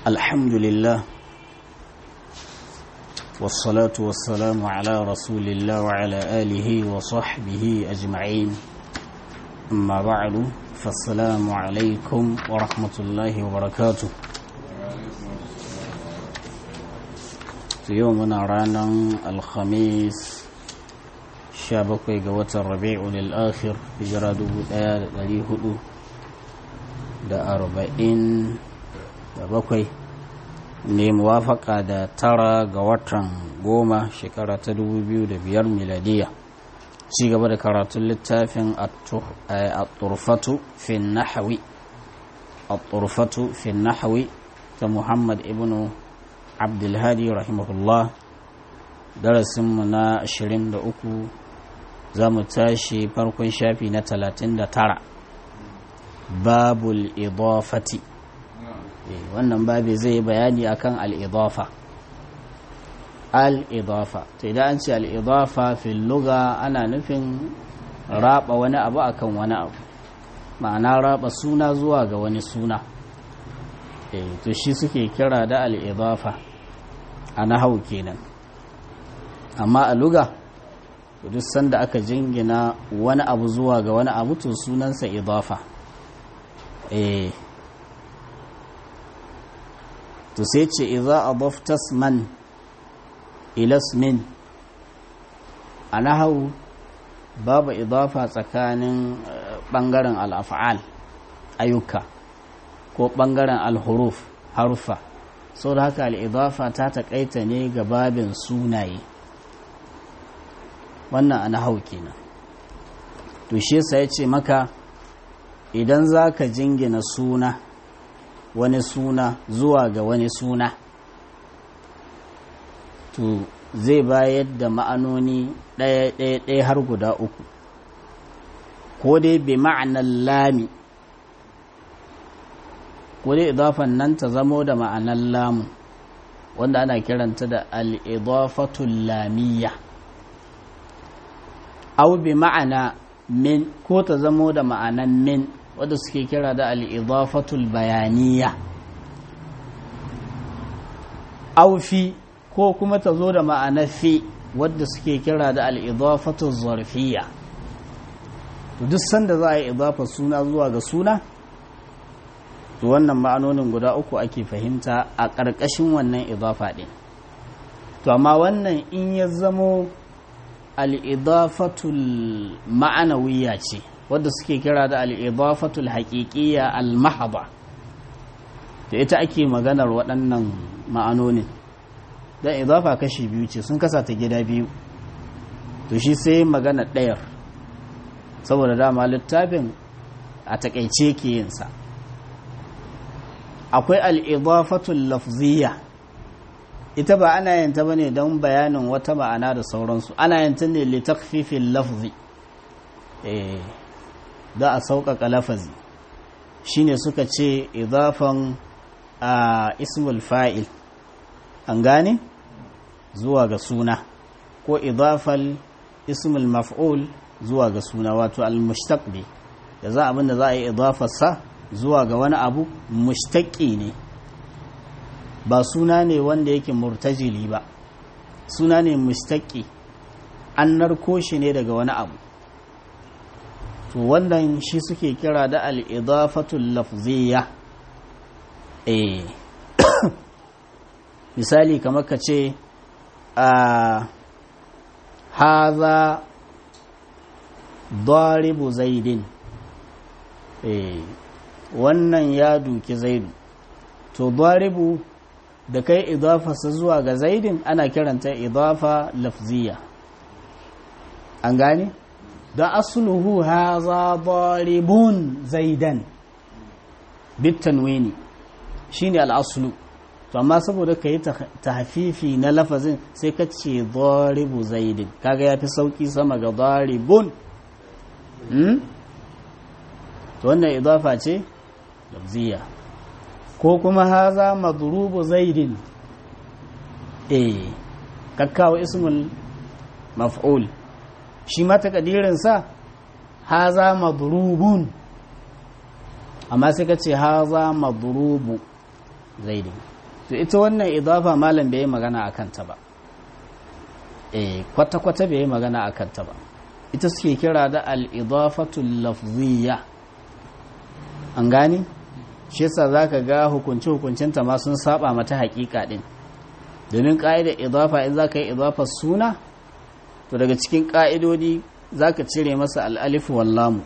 الحمد لله والصلاة والسلام على رسول الله وعلى آله وصحبه أجمعين أما بعد فالسلام عليكم ورحمة الله وبركاته في يومنا رانا الخميس شابكي قوة الربيع للآخر في جراد دلي هدو da arba'in da bakwai ne muwafaka da tara ga watan goma shekara ta dubu biyu da biyar miladiya ci gaba da karatun littafin at-turfatu fi nahawi at-turfatu fi nahawi ta muhammad ibn abdulhadi rahimahullah darasinmu na 23 za mu tashi farkon shafi na 39 babul idafati wannan babi zai bayani akan al-idafa al-idafa to idan an ce al-idafa fil lugha ana nufin raba wani abu akan wani abu ma'ana raba suna zuwa ga wani suna to shi suke kira da al-idafa a nahau kenan amma a lugha duk sanda aka jingina wani abu zuwa ga wani abu to sunansa idafa eh to sai ce idza adafta man ila ismin a nahawu babu idafa tsakanin bangaren al'af'al ayyuka ko bangaren al-huruf harufa sau da haka al'idafa ta taƙaita ne ga babin sunaye wannan a nahawu kenan to shi yasa ya ce maka idan za ka jingina suna wani suna zuwa ga wani suna to zai bayar da ma'anoni ɗaya-ɗaya har guda uku ko dai bi ma'anar lami ko dai idafan nan ta zamo da ma'anar lamu wanda ana kiranta da al'idafatul lamiyya au bi ma'ana min ko ta zamo da ma'anan min wadda suke kira da al'idafatul bayaniya aufi ko kuma ta zo da ma'anar fi wadda suke kira da al'idafatul zarfiya duk sanda za a yi idafa suna zuwa ga suna to wannan ma'anonin guda uku ake fahimta a ƙarƙashin wannan idafa ɗin to amma wannan in ya zamo al'idafatul ma'anawiya ce wadda suke kira da al'idafatul haƙiƙiya al-mahaba da ita ake maganar waɗannan ma'anonin don idafa kashi biyu ce sun kasa ta gida biyu to shi sai magana ɗayar saboda dama littafin a taƙaice ke yinsa akwai al'idafatul lafziya ita ba ana yanta ba ne don bayanin wata ma'ana da sauransu ana yanta ne litakfifin lafzi da a sauƙaƙa lafazi shine suka ce idafan a ismul fa'il an gane zuwa ga suna ko idafal ismul maf'ul zuwa ga suna wato al-mushtaq ne da za abinda za a yi idafarsa zuwa ga wani abu mushtaqi ne ba suna ne wanda yake murtajili ba suna ne mustaki an narko shi ne daga wani abu to wannan shi suke kira da al'idafatul lafziya eh misali kamar ka ce a haza daribu zaidin eh wannan ya duki zaidu to daribu da kai idafarsa zuwa ga zaidin ana kiranta idafa lafziya an gane don asuluhu haza daribun zaidan bitanwini shine al'asulu to amma saboda ka yi tahfifi na lafazin sai ka ce daribu zaidin kaga ya fi sauki sama ga daribun to wannan idafa ce lafziya ko kuma haza madrubu zaidin eh kakkawa ismul maf'ul shi ma takadirinsa haza madrubun amma sai ka ce haza madrubu zaidin to ita wannan idafa malam bai yi magana a kanta ba eh kwata-kwata bai yi magana a kanta ba ita suke kira da al-idafatul lafziyya an gani shi yasa zaka ga hukunci hukuncinta ma sun saba mata haƙiƙa din domin ƙa'idar idafa in zaka yi idafar suna to daga cikin ƙa'idodi zaka cire masa al-alif wal lam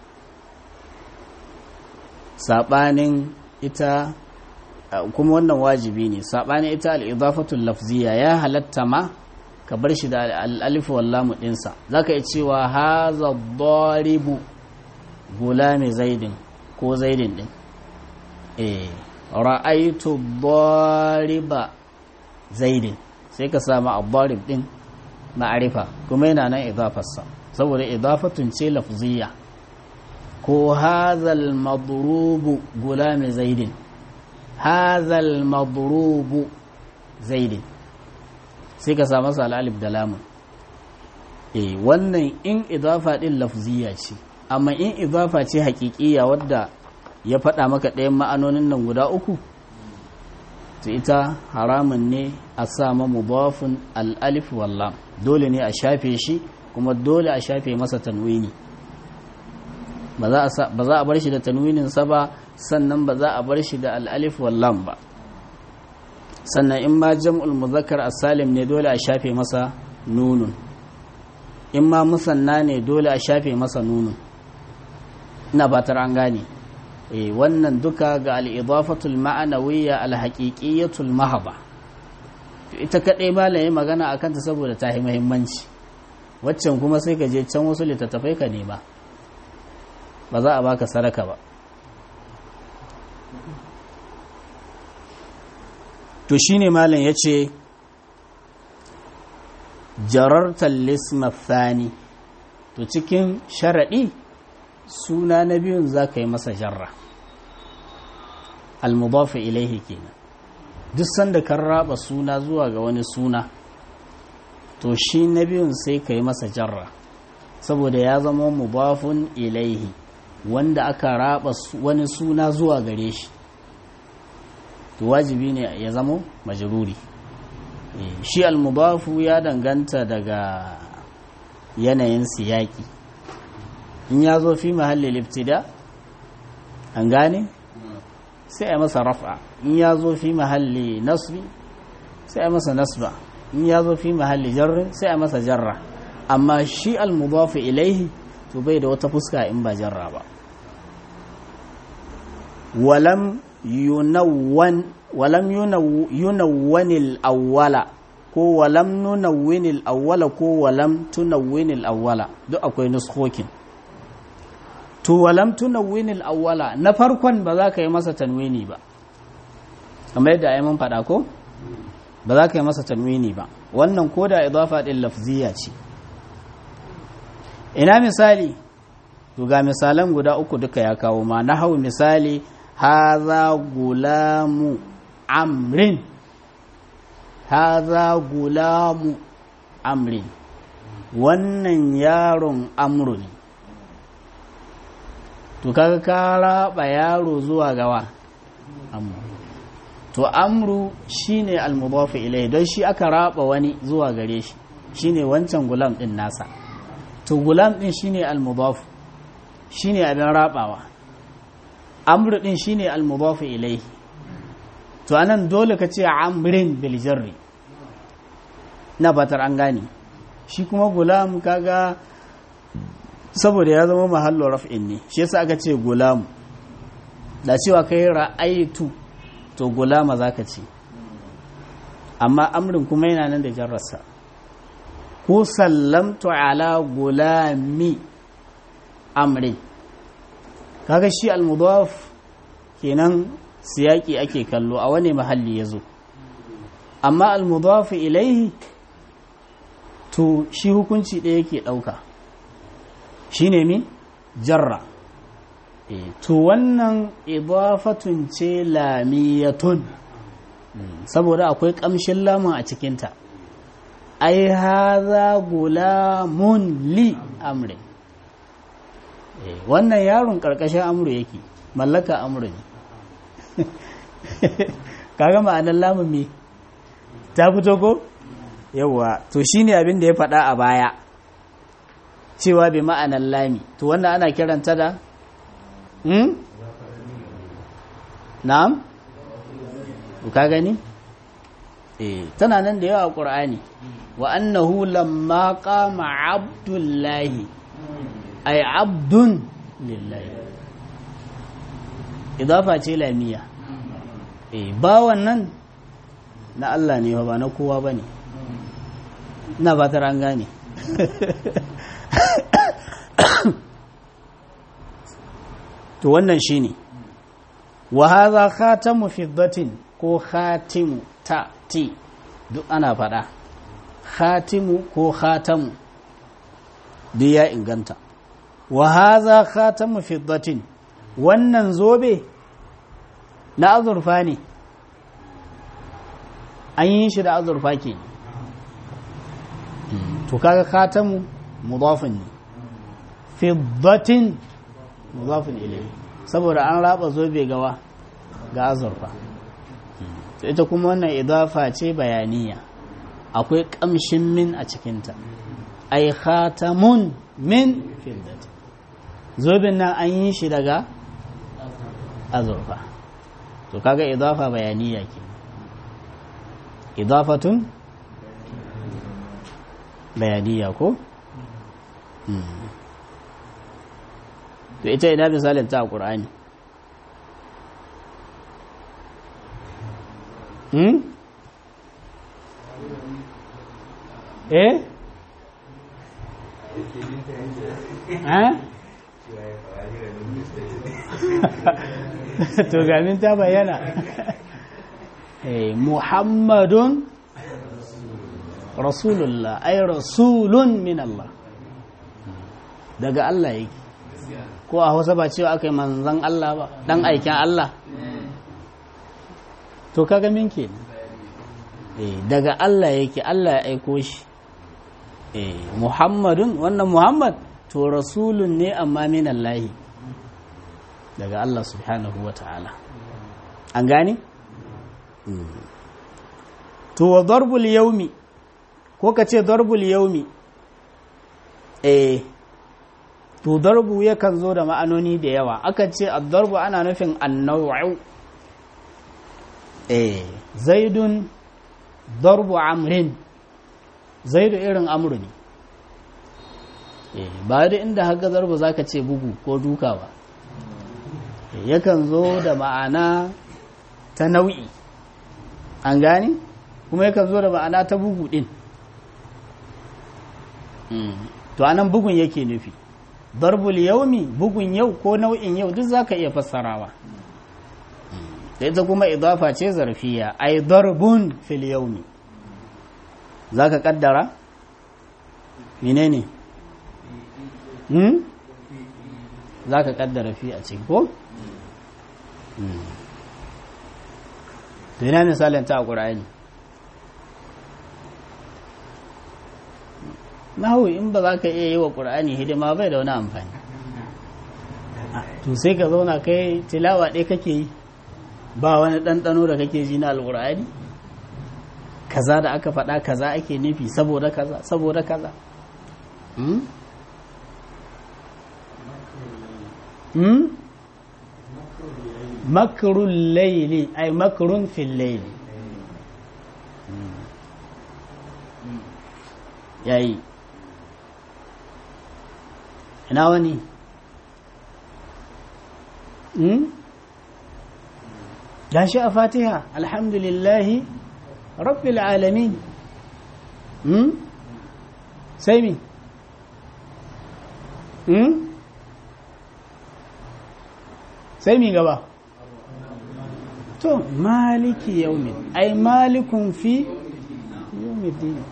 sabanin ita kuma wannan wajibi ne saɓani ita al'idafatul lafziya ya halatta ma ka bar shi da al'alifu wallamu ɗinsa za ka yi cewa haza doribu gulami zaidin ko zaidin ɗin eh ra'aitu doriba zaidin sai ka samu abbarib ɗin ma'arifa kuma yana nan idafarsa saboda idafatun ce lafziya ko hazal madrubu gulami zaidin hazal madrubu zaidin sai ka samu sa al'alif da lamun eh wannan in idafa din lafziya ce amma in idafa ce haƙiƙiya wadda ya faɗa maka ɗayan ma'anonin nan guda uku to ita haramun ne a sama mudafin al'alif wallam dole ne a shafe shi kuma dole a shafe masa tanwini ba za a bar shi da tanwininsa ba sannan ba za a bar shi da al'alif wallam ba sannan in ma jam'ul muzakkar as-salim ne dole a shafe masa nunun in ma musanna ne dole a shafe masa nunun ina batar an gane eh wannan duka ga al-idafatul ma'anawiyya al-haqiqiyyatul mahaba ita kadai malaye magana akan ta saboda ta yi muhimmanci waccan kuma sai ka je can wasu littattafai ka nema ba za a baka saraka ba to shine malam ya ce jarartar lisma thani to cikin sharaɗi suna na biyun za ka yi masa jarra almudafa ilaihi kenan duk sanda kan raba suna zuwa ga wani suna to shi na biyun sai ka yi masa jarra saboda ya zama mudafun ilaihi wanda aka raba wani suna zuwa gare shi to wajibi ne ya zamo majruri shi almudafu ya danganta daga yanayin siyaki in ya zo fi mahallin ibtida an gane sai a masa raf'a in ya zo fi mahalli nasbi sai a masa nasba in ya zo fi mahalli jarri sai a masa jarra amma shi almudafu ilaihi to bai da wata fuska in ba jarra ba walam yunawwan walam yunawwanil awwala ko walam nunawwinil awwala ko walam tunawwinil awwala duk akwai nuskokin to walam tunawwinil awwala na farkon ba za ka yi masa tanwini ba kamar yadda ayi mun faɗa ko ba za ka yi masa tanwini ba wannan ko da idafa din lafziya ce ina misali to ga misalan guda uku duka ya kawo ma na hau misali haza gulamu amrin haza gulamu amrin wannan yaron amru ne to kaga ka raba yaro zuwa gawa amru to amru shine almudafu ilai don shi aka raba wani zuwa gare shi shine wancan gulam din nasa to gulam din shine almudafu shine abin rabawa amru din shine almudafu ilai to anan dole ka ce amrin bil jarri na batar an gane shi kuma gulam kaga saboda ya zama mahallo raf'in ne shi yasa aka ce gulam da cewa kai ra'aitu to gulama zaka ce amma amrin kuma yana nan da jarrarsa ko sallamtu ala gulami amri kaga shi almudaf kenan siyaki ake kallo a wani mahalli ya zo amma almudaf ilaihi to shi hukunci ɗaya yake ɗauka shi ne mi jarra to wannan idafatun ce lamiyatun saboda akwai ƙamshin lamun a cikinta ai haza gulamun li amri wannan yaron ƙarƙashin amru yake mallaka amru ne kaga ma'anar lamun me ta fito ko yawa to shine abin da ya faɗa a baya cewa bi ma'anar lami to wannan ana kiranta da hmm? na'am ka gani eh tana nan da yawa a ƙur'ani wa annahu lamma qama abdullahi ay abdun lillahi idafa ce lamiya eh bawan nan na Allah ne ba na kowa bane ina ba an gane to wannan shine wa hadha khatamu fiddatin ko khatimu ta ti duk ana faɗa khatimu ko khatamu duk ya inganta wa hadha khatamu fiddatin wannan zobe na azurfa ne an yi shi da azurfa ke to kaga khatamu mudafin ne fiddatin mudafin ilayhi saboda an raba zobe gawa ga azurfa ita kuma wannan idafa ce bayaniya akwai kamshin min a cikinta ai khatamun min fiddat zobin nan an yi shi daga azurfa to kaga idafa bayaniya ke idafatun bayaniya ko to ita ina misalin ta a ƙur'ani hmm? eh? eh? to gamin ta bayyana eh, muhammadun rasulullah ay rasulun min Allah daga Allah yake ko a hausa ba cewa aka yi manzan Allah ba dan aikin Allah to kaga min ke daga Allah yake Allah ya aiko shi Muhammadun wannan Muhammad to rasulun ne amma min Allah daga Allah subhanahu wa ta'ala an gane? to wa darbul yaumi ko ka ce darbul yaumi eh to darbu yakan zo da ma'anoni da yawa akan ce ad-darbu ana nufin an-naw'u eh zaidun darbu amrin zaidu irin amru ne eh ba da inda haka darbu zaka ce bugu ko duka ba yakan zo da ma'ana ta nau'i an gane kuma yakan zo da ma'ana ta bugu din to anan bugun yake nufi darbul yaumi bugun yau ko nau'in yau duk zaka iya fassarawa da ita kuma idafa ce zarfiya ai darbun fil yaumi zaka kaddara menene hmm zaka kaddara fi a cikin ko to ina misalin ta a qur'ani nahu in ba za ka iya yi wa ƙur'ani hidima bai da wani amfani to sai ka zauna kai tilawa ɗaya kake yi ba wani ɗanɗano da kake ji na alƙur'ani kaza da aka faɗa kaza ake nufi saboda kaza saboda kaza hmm? hmm? makarun laili ai makarun fil laili yayi ina wani ya shi a fatiha alhamdulillahi rabbil alamin sai mi sai mi gaba to maliki yaumin ai malikun fi yaumin dini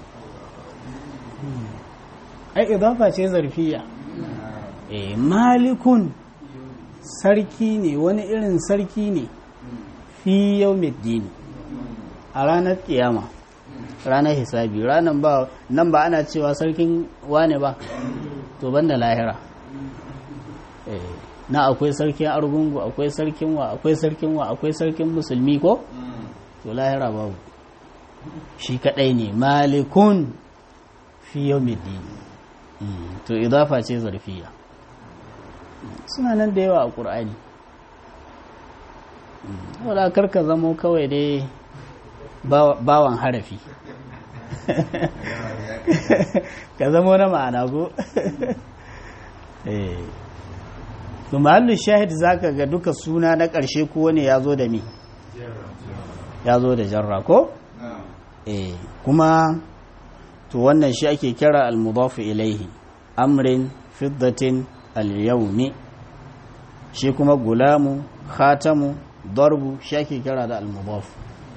ai idafa ce zarfiya eh malikun sarki ne wani irin sarki ne fi yawmiddin a ranar kiyama ranar hisabi ranar ba nan ba ana cewa sarkin wane ba to banda lahira eh na akwai sarkin argungu akwai sarkin wa akwai sarkin wa akwai sarkin musulmi ko to lahira babu shi kadai ne malikun fi yawmiddin to idafa ce zarfiya suna nan da yawa a ƙur'ani wadda karka zamo kawai dai bawan harafi ka zamo na ma'ana go to mahallu shahid zaka ga duka suna na ƙarshe ko wani ya zo da mi ya zo da jarra ko eh kuma to wannan shi ake kira al-mudafu ilaihi amrin fiddatin al-yawmi shi kuma gulamu khatamu darbu shi ake kira da al-mudafu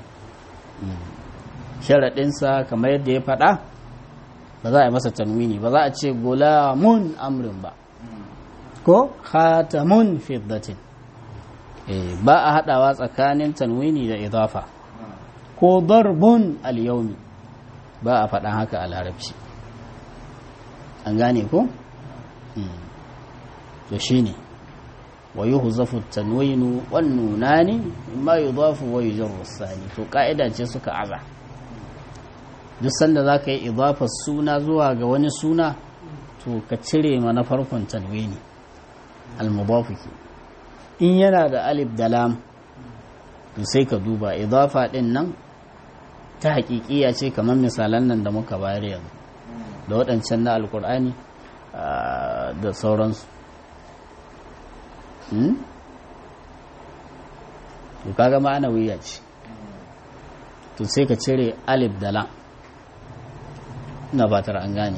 sharaɗinsa kamar yadda ya faɗa ba za a yi masa tanwini ba za a ce gulamun amrin ba ko khatamun fiddatin ba a haɗawa tsakanin tanwini da idafa ko darbun al-yawmi ba a faɗan haka a larabci an gane ko? to shi ne wa yi huzafu tanwinu wannuna ne ma yi zafu wa yi jan sani to ƙa'ida ce suka aza duk sanda za ka yi idafar suna zuwa ga wani suna to ka cire ma na farkon tanwini almubafu ke in yana da alif da lam to sai ka duba idafa ɗin nan ta hakikiya ce kamar misalan nan da muka bayar yanzu da waɗancan na alkur'ani da sauransu to kaga ma'ana wuya ce to sai ka cire alif da lam ina fatar an gane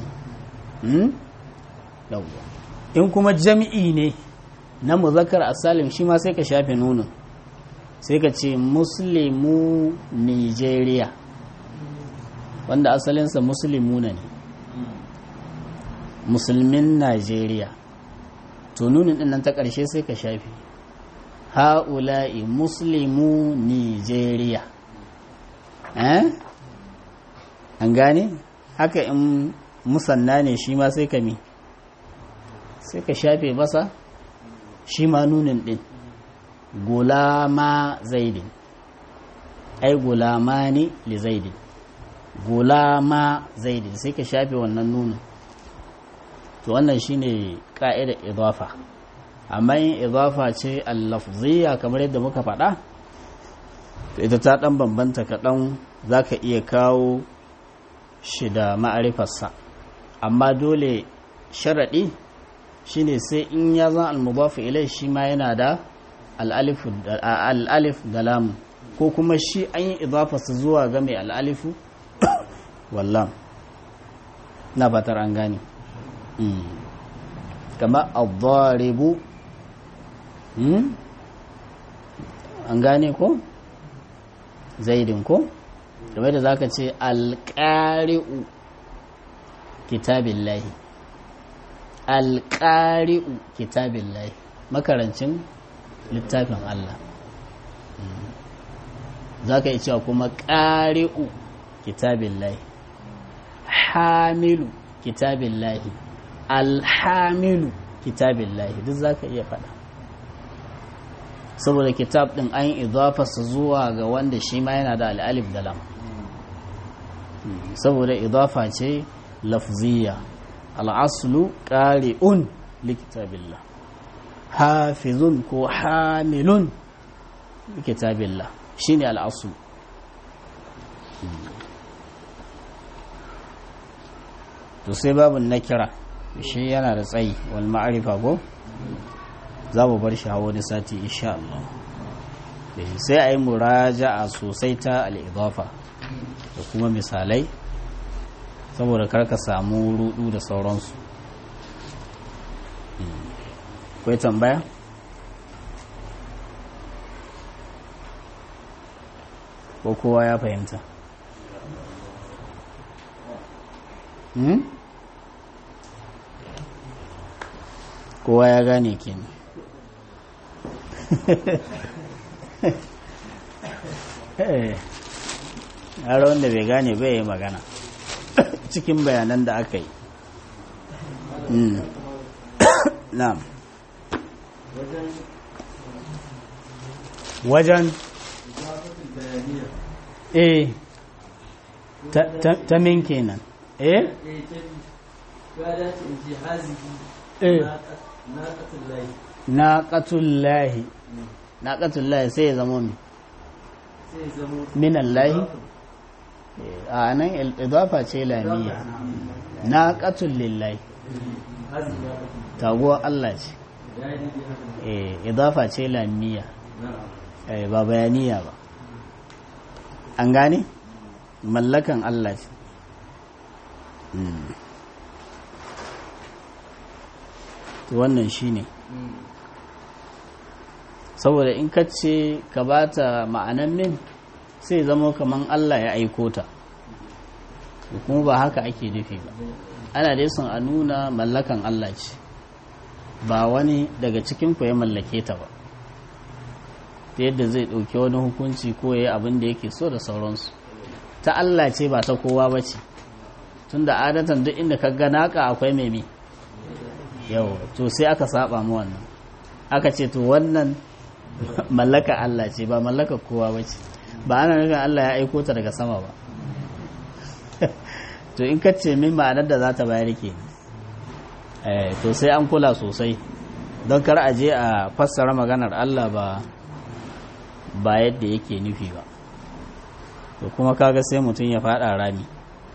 in kuma jami'i ne na muzakkar asalim shi ma sai ka shafe nunin sai ka ce muslimu nigeria wanda asalinsa musulmuna ne musulmin najeriya to nunin din nan ta ƙarshe sai ka shafi ha'ula'i muslimu nigeria eh an gane haka in musanna ne shi ma sai ka mi sai ka shafe masa shi ma nunin din gulama zaidin ai gulama ne li zaidin gulama zaidin sai ka shafe wannan nunin to wannan shine ka'idar idafa amma yin idafa ce al-lafziyya kamar yadda muka faɗa to ita ta ɗan bambanta kaɗan za ka iya kawo shi da ma'arifarsa amma dole sharaɗi shine sai in ya zan al-mudafu ilai shi ma yana da al'alif da lamu ko kuma shi an yi idafarsa zuwa ga mai al'alifu wallam na fatar an gane kama al-dharibu an gane ko zaidin ko game da zaka ce alƙari'u kitabillahi alƙari'u kitabillahi makarancin littafin Allah za ka yi cewa kuma ƙari'u kitabillahi hamilu kitabillahi alhamilu kitabillahi duk za ka iya faɗa saboda kitab ɗin an yi idafarsa zuwa ga wanda shi ma yana da al'alif da lam saboda idafa ce lafziya al'aslu ƙari'un likitabillah hafizun ko hamilun likitabillah shi ne al'aslu to sai babin na kira shi yana da tsayi wal ma'arifa ko za mu bar shi a wani sati insha Allah sai a yi muraja'a sosai ta al'idafa da kuma misalai saboda karka samu rudu da sauransu kwai tambaya? ko kowa ya fahimta hmm? kowa ya gane kenan har wanda bai gane bai yi magana cikin bayanan da aka yi na'am wajen eh ta min kenan eh na ƙatullahi na ƙatullahi sai ya zama mi minan lahi a nan idafa ce lamiya na ƙatullillahi taguwar Allah ce idafa ce lamiya ba bayaniya ba an gane mallakan Allah ce wannan shi ne saboda in ka ce ka ba ta ma'anan min sai zama kaman Allah ya aiko ta kuma ba haka ake nufi ba ana dai son a nuna mallakan Allah ce ba wani daga cikin ku ya mallake ta ba ta yadda zai ɗauki wani hukunci ko ya yi abin da yake so da sauransu ta Allah ce ba ta kowa ba ce tun da adatan duk inda ka gana ka akwai mai yau to sai aka saba mu wannan aka ce to wannan mallaka Allah ce ba mallaka kowa ba ce ba ana nufin Allah ya aiko ta daga sama ba to in ka ce min ma'anar da za ta bayar ke to sai an kula sosai don kar a je a fassara maganar Allah ba ba yadda yake nufi ba to kuma kaga sai mutum ya fada rami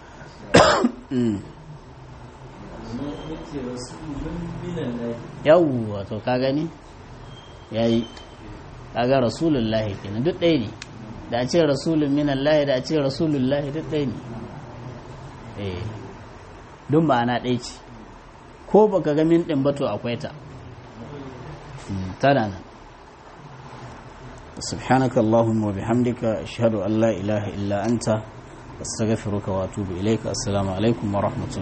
yawwa to ka gani yayi kaga rasulullahi kenan duk ɗaya ne da a ce rasulun minallahi da a ce rasulullahi duk ɗaya ne eh duk ma'ana ɗaya ce ko baka ga min ɗin bato akwai ta tana nan سبحانك اللهم وبحمدك أشهد أن لا إله إلا أنت أستغفرك وأتوب إليك السلام عليكم ورحمة الله